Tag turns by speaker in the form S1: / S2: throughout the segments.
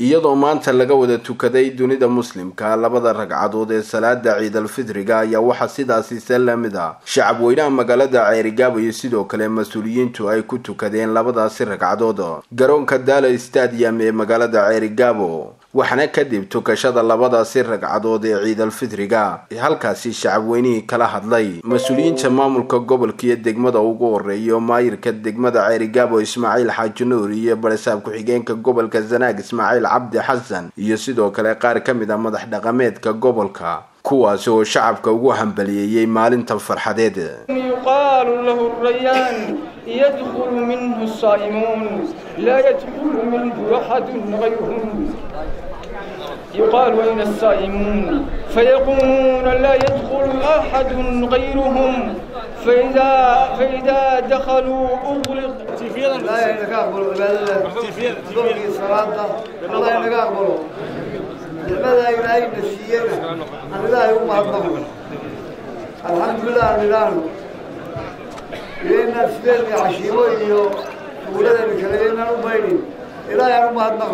S1: iyadoo maanta laga wada tukaday dunida muslimka labada ragcadood ee salaada ciidalfidriga ayaa waxaa sidaasi se lamid a shacab weynaha magaalada ceerigaabo iyo sidoo kale mas-uuliyiintu ay ku tukadeen labadaasi ragcadood garoonka daala stadium ee magaalada ceerigaabo waxaana kadib tukashada labadaasi ragcadood ee ciidalfidriga halkaasi shacabweynihii kala hadlay mas-uuliyiinta maamulka gobolka iyo degmada ugu horeeya oo maayirka degmada ceerigaabo ismaaciil xaaji nuur iyo barisaab ku-xigeenka gobolka zanaag ismaaciil cabdi xasan iyo sidoo kale qaar ka mid a madax dhaqameedka gobolka kuwaasi oo shacabka ugu hambaliyeeyey maalintan farxadeed
S2: yuqaalu lahu rayaan yadkhulu minhu saa'imuun laa yadkhulu minhu axadun gayruhum يقال أين السائمون فيقولون لا يدخل أحد غيرهم فإذا فإذا دخلوا أغلق
S3: لا ينقبل عبادة صلاة الله ينقبل لماذا إلهي نسينا أن الله يوم أكبر الحمد لله لله لأن سبيل عشيوي ولد الكلمة نبيني إلهي يوم أكبر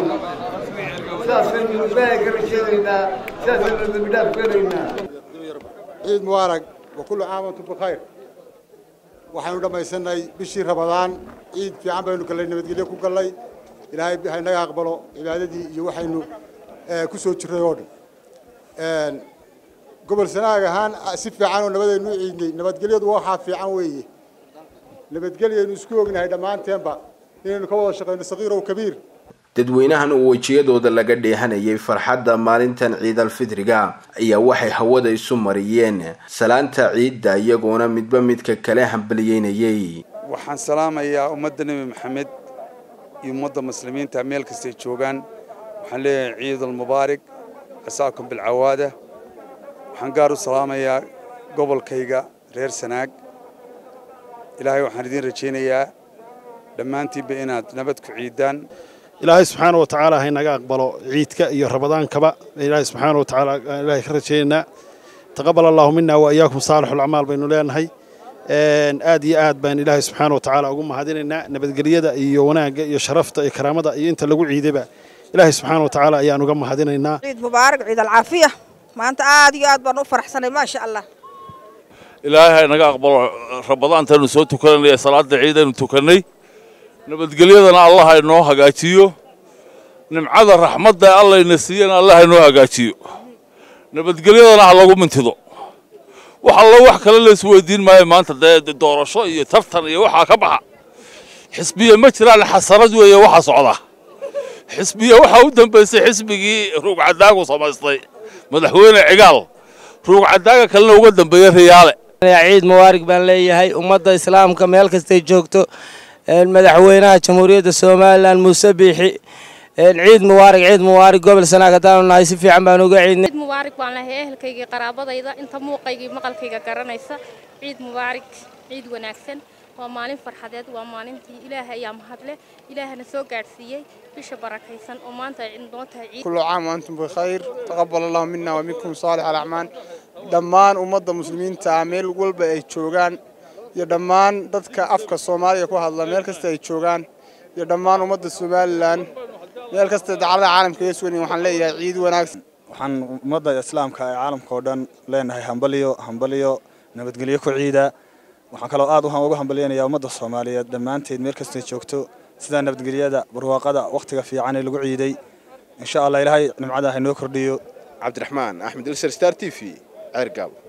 S4: ciid mubaarag wa kullu caam antum bikhayr waxaynu dhammaysanay bishii rabadaan ciid fiican baynu gallay nabadgelyo ku gallay ilaahay haynaga aqbalo cibaadadii iyo waxaynu ku soo jirray oo dhan gobol sanaag ahaan si fiican oo nabadaynu u ciidnay nabadgelyadu waxaa fiican weeye nabadgelyaynu isku ognahay dhammaanteenba inaynu ka wada shaqayno sagiirow kabiir
S1: dadweynahan uu wejiyadooda laga dheehanayay farxadda maalintan ciidalfidriga ayaa waxay hawada isu mariyeen salaanta ciidda iyagoona midba midka kale hambaliyeynayay
S5: waxaan salaamayaa ummadda nebi maxamed iyo ummadda muslimiinta meel kastay joogaan waxaan leeyahay ciidulmubaarig casaakum bilcawaada waxaan gaar u salaamayaa gobolkayga reer sanaag ilaahay waxaan idiin rajaynayaa dhammaantiinba inaad nabad ku ciiddaan
S6: ilaahay subxaana wa tacaala haynaga aqbalo ciidka iyo rabadaankaba ilaahay subxaana wa tacaala ilaahay ka rajaynaynaa taqabal allahu mina wa iyaakum saalixul acmaal baynu leenahay aad iyo aad baan ilaahay subxaana wa tacaala ugu mahadinaynaa nabadgelyada iyo wanaagga iyo sharafta iyo karaamada iyo inta lagu ciidayba ilaahay subxaana wa tacaala ayaan uga mahadinaynaa
S7: ciid mubaarak ciid alcaafiya maanta aad iyo aad baan u faraxsanay maasha allah
S8: ilaahay haynaga aqbalo rabadaantaynu soo tukanay ee salaada ciidaynu tukannay nabadgelyadana allah haynoo hagaajiyo nimcada raxmadda allayna siiyana allah haynoo hagaajiyo nabadgelyadana ha lagu mintido wax allo wax kale la isweydiin maayo maanta dee doorasho iyo tartan iyo waxaa ka baxa xisbiya ma jiraan xasarad weeye waxa socda xisbiya waxaa u dambaysay xisbigii ruugcadaagu samaystay madaxweyne cigaal ruugcadaaga kalena uga dambeeyey riyaale
S9: ciid mubaarig baan leeyahay ummadda islaamka meel kastay joogto madaxweynaha jamhuuriyadda somalilan muuse biixi ciid mubaarig ciid mubaarig gobol sanaag haddaanu nahay si fiican baan uga ciidnay
S10: ciid mubaarig baan lahay ehelkaygii qaraabadayda inta muuqaygii maqalkayga garanaysa ciid mubaarig ciid wanaagsan waa maalin farxadeed waa maalintii ilaahay ayaa mahadle ilaahana soo gaadhsiiyey bisha barakaysan oo maanta ay noo tahay ciid
S11: kullu caam antum bikhayr taqabbal allahu minna wa minkum saalix alacmaan dhammaan ummadda muslimiinta ah meel walba ay joogaan iyo dhammaan dadka afka soomaaliya ku hadla meel kasta ay joogaan iyo dhammaan ummadda somalilan meel kasta dacalada caalamka iga sugan waxaan leeyahay ciid wanaagsan
S12: waxaan ummadda islaamka ee caalamka oo dhan leenahay hambaliyo hambaliyo nabadgelyo ku ciida waxaan kaloo aad uga hambaliyanayaa ummadda soomaaliyeed dhammaanteed meel kastay joogto sida nabadgelyada barwaaqada wakhtiga fiican ee lagu ciiday insha allah ilaahay nimcada haynoo kordhiyo
S13: cabdiraxmaan axmed ilser star t v ceergaabo